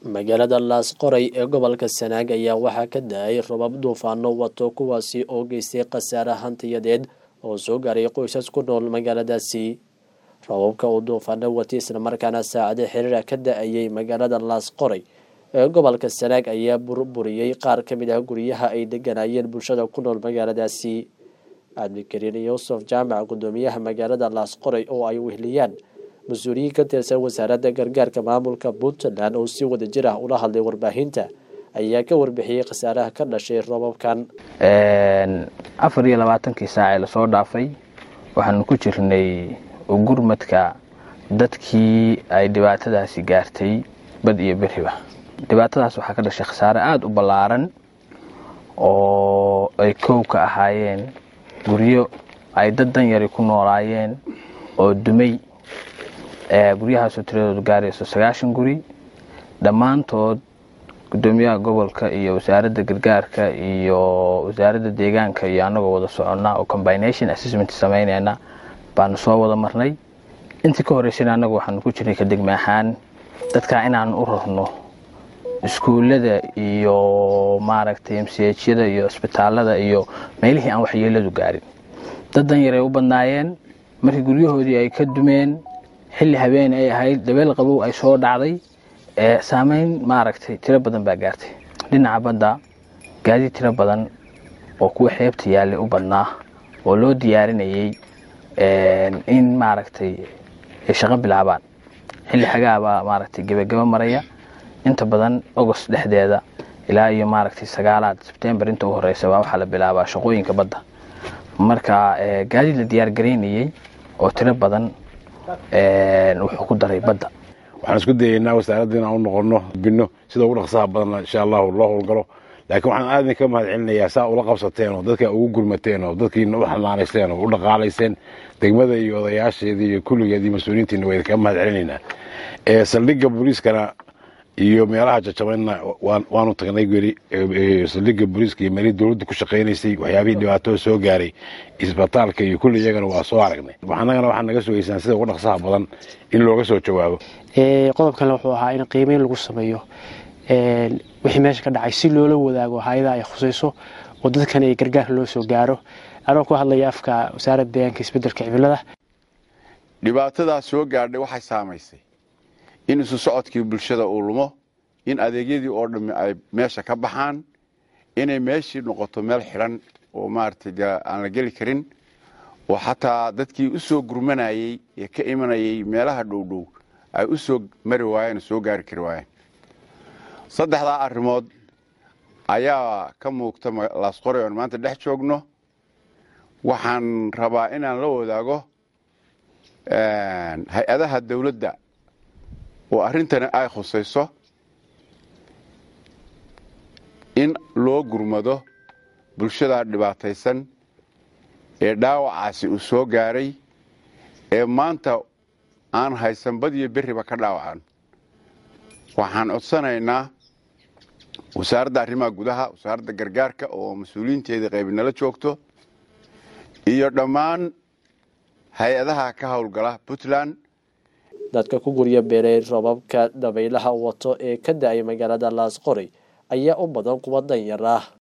magaalada laasqoray ee gobolka sanaag ayaa waxaa ka da-ay robab duufaano wato kuwaasi oo geystay khasaare hantiyadeed oo soo gaaray qoysas ku nool magaaladaasi robabka uu duufaano watay islamarkaana saacado xiriira ka da-ayay magaalada laasqoray ee gobolka sanaag ayaa burburiyey qaar ka mid ah guryaha ay deganayeen bulshada ku nool magaaladaasi cabdikariin yuusuf jaamac guddoomiyaha magaalada laasqoray oo ay wehliyaan mas-uuliyiin ka tirsan wasaaradda gargaarka maamulka puntland oo si wada jir ah ula hadlay warbaahinta ayaa ka warbixiyey khasaaraha ka dhashay robabkan afar iyo labaatankii saac ee lasoo dhaafay waxaanu ku jirnay gurmadka dadkii ay dhibaatadaasi gaartay bad iyo beriba dhibaatadaas waxaa ka dhashay khasaare aada u ballaaran oo ay kow ka ahaayeen guryo ay dad danyari ku noolaayeen oo dumay guryahaasoo tiradoodu gaarayso sagaashan guri dhammaantood guddoomiyaha gobolka iyo wasaaradda gargaarka iyo wasaaradda deegaanka iyo annagoo wada soconnaa oo combination assessment samaynayna baanu soo wada marnay intii ka horreysayna annagu waxaanu ku jirnay ka degme ahaan dadkaa inaan u rarno iskuullada iyo maaragtay mchada iyo isbitaalada iyo meelihii aan waxyeeladu gaarin dad danyaray u badnaayeen markii guryahoodii ay ka dumeen xilli habeen ay ahayd dabeel qabow ay soo dhacday saameyn maaragtay tiro badan baa gaartay dhinaca badda gaadiid tiro badan oo kuwa xeebta yaallay u badnaa oo loo diyaarinayay in maaragtay ay shaqo bilaabaan xilli xagaabaa maaragtay gebagabo maraya inta badan agost dhexdeeda ilaa iyo maaragtay sagaalaad sebtembar inta u horeysa waa waxaa la bilaabaa shaqooyinka badda marka gaadiid la diyaargaraynayey oo tiro badan wuxuu ku daray badda waxaan isku dayeynaa wasaaradda inaan u noqono bino sida ugu dhaqsaha badanna insha allahu loo howlgalo laakiin waxaan aad idinka mahad celinayaa saa ula qabsateen oo dadka ugu gurmateen oo dadkiina u xanaanayseen oo u dhaqaalayseen degmada iyo odayaasheedii iyo kulligeedii mas-uuliyiintiina waa idinka mahad celinaynaa saldhigga booliiskana iyo meelaha jajabanna waanu tagnay geri saldhigga booliiska iyo meelihii dowladda ku shaqaynaysay waxyaabihii dhibaatada soo gaaray isbitaalka iyo kulli iyagana waa soo aragnay annagana waxaa naga sugaysaan sida ugu dhaqsaha badan in looga soo jawaabo qodobkale wuxuu ahaa in qiimeyn lagu sameeyo wixii meesha ka dhacay si loola wadaago hay-ada ay khusayso oo dadkan ay gargaar loo soo gaaro anoo ku hadlaya afka wasaaradda deegaanka isbeddelka cimilada dhibaatadaas soo gaadhay waxay saamaysay in isu socodkii bulshada uu lumo in adeegyadii oo dhammi ay meesha ka baxaan inay meeshii noqoto meel xidhan oo maaragtay aan la geli karin oo xataa dadkii u soo gurmanayey ee ka imanayay meelaha dhowdhow ay u soo mari waayeen oo soo gaari kari waayeen saddexdaa arrimood ayaa ka muuqta laasqoray oon maanta dhex joogno waxaan rabaa inaan la wadaago hay-adaha dawladda oo arrintani ay khusayso in loo gurmado bulshada dhibaataysan ee dhaawacaasi uu soo gaaray ee maanta aan haysan badiyo berriba ka dhaawacan waxaan codsanaynaa wasaaradda arrimaha gudaha wasaaradda gargaarka oo mas-uuliyiinteeda qaybinala joogto iyo dhammaan hay-adaha ka howlgala puntland dadka ku gurya beeray robabka dabaylaha wato ee ka da-ay magaalada laasqoray ayaa u badan kuwa danyar ah